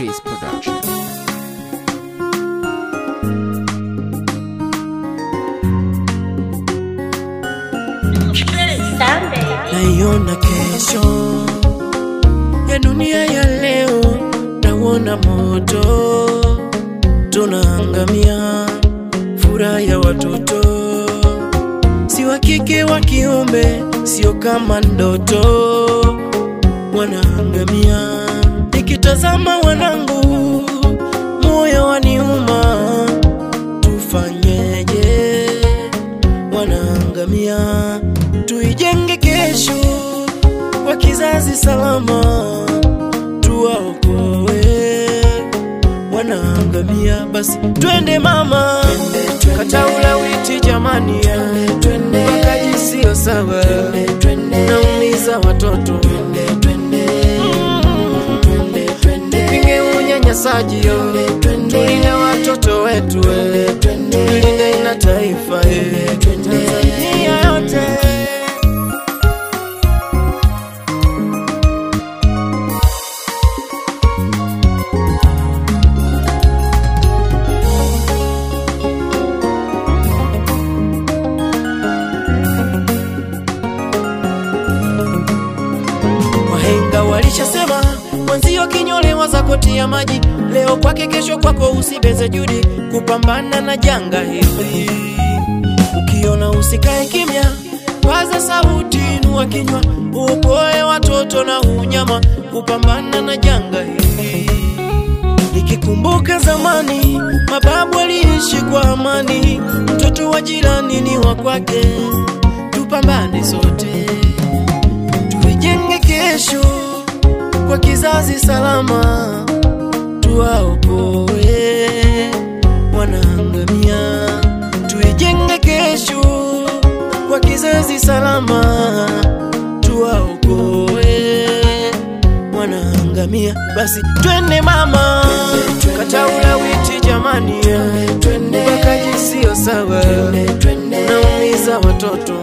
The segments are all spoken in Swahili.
Chris Production. naiona kesho ya dunia ya leo, nauona moto, tunaangamia, furaha ya watoto si wa kike wa kiume, sio kama ndoto, wanaangamia. Nikitazama wanangu, moyo waniuma, tufanyeje? Wanaangamia, tuijenge kesho kwa kizazi salama, tuwaokoe wanaangamia. Basi twende mama, kata ulawiti jamani, wakaji sio sawa, naumiza watoto pinge unyanyasaji yo, tulinde watoto wetu, tulinde na taifa eh, Tanzania yote. Wahenga walishasema mwenzio kinyolewa za koti ya maji, leo kwake kesho kwako, usibeze juhudi kupambana na janga hili. Ukiona usikae kimya, paza sauti, inua kinywa, uokoe watoto na unyama, kupambana na janga hili. Nikikumbuka zamani, mababu waliishi kwa amani, mtoto wa jirani ni wa kwake, tupambane sote tuijenge kesho kwa kizazi salama, tuwaokoe wanaangamia. Tuijenge kesho kwa kizazi salama, tuwaokoe wanaangamia. Basi twende mama, kata ulawiti jamani, ubakaji sio sawa, unaumiza watoto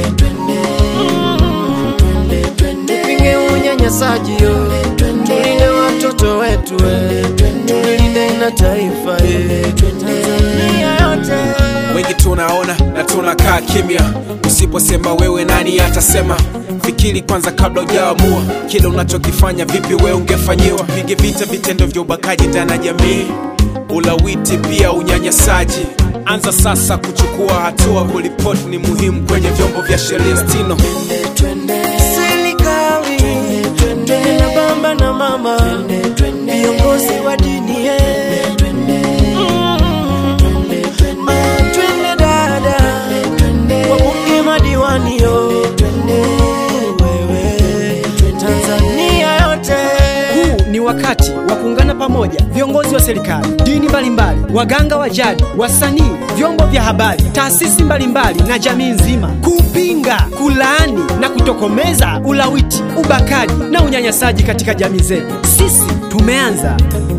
tupinge unyanyasaji yo, tulinde watoto wetu, eh, tulinde na taifa eh, Tanzania yote. wengi tunaona na tunakaa kimya. Usiposema wewe, nani atasema? Fikiri kwanza kabla hujaamua kile unachokifanya. Vipi wewe ungefanyiwa? Pige vita vitendo vya ubakaji ndani ya jamii, ulawiti pia unyanyasaji. Anza sasa kuchukua hatua, kuripoti ni muhimu kwenye vyombo vya sheria. Stino Serikali twende na baba na mama, viongozi wa dini eh. Mm. Ah, twende dada, wabunge madiwani yo, wewe Tanzania yote Huu ni wakati wa kuungana pamoja, viongozi wa serikali, dini mbalimbali, waganga wa jadi, wasanii, vyombo vya habari, taasisi mbalimbali na jamii nzima kupinga, kulaani na kutokomeza ulawiti, ubakaji na unyanyasaji katika jamii zetu. Sisi tumeanza.